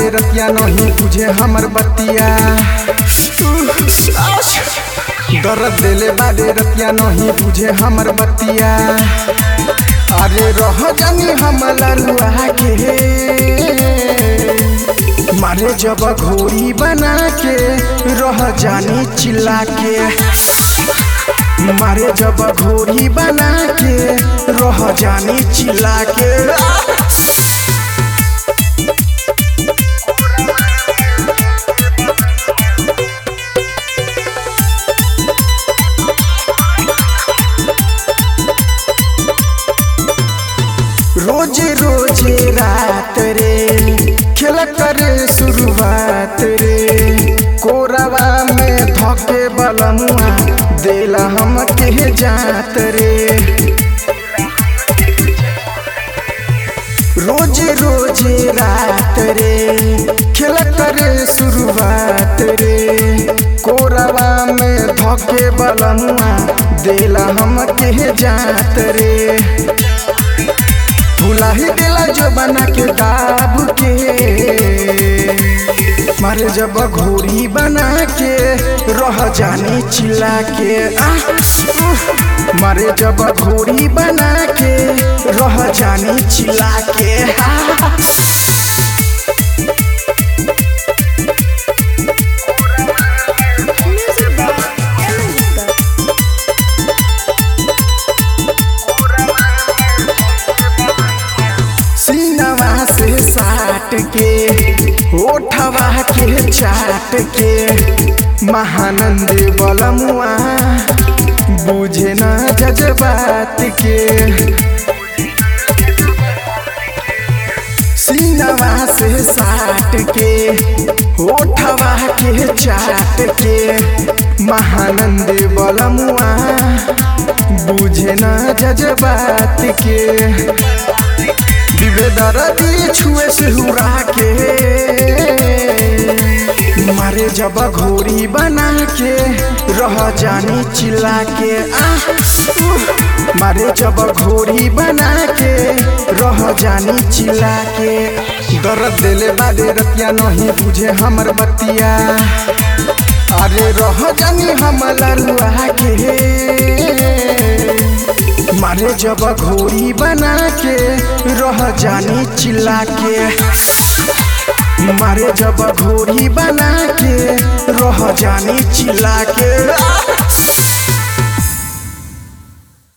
बारे रतिया नहीं बुझे हमर बतिया दर्द देले बारे रतिया नहीं बुझे हमर बतिया अरे रह जानी हम लरुआ के मारे जब घोड़ी बना के रह जानी चिल्ला के मारे जब घोड़ी बना के रह जानी चिल्ला के रोज रोज रात रे खेल करे शुरुआत रे कोरवा में धके बलमुआ देला हम के जात रे रोज रोज रात रे खेल करे शुरुआत रे कोरवा में धके बलमुआ देला हम के जात रे भुला ही दिला जो बना के दाब के मारे जब घोड़ी बना के रह जानी चिल्ला के आ, उह, मारे जब घोड़ी बना के रह जानी चिल्ला के आ, Music by Ellen सीनवा से साट के ओठवा के चाट के महानंद बलमुआ बुझे न जज्बात के सीनवा से साट के ओठवा के चाट के महानंद बलमुआ बुझे न जज्बात के दर्दी छुए से हुरा के मारे जब घोड़ी बना के रह जानी चिल्ला के आ उह, मारे जब घोड़ी बना के रह जानी चिल्ला के दर्द देले बारे रतिया नहीं बुझे हमर बतिया अरे रह जानी हम लरुआ के मारे जब घोड़ी बना के रह जानी चिल्ला के मारे जब घोड़ी बना के रह जानी चिल्ला के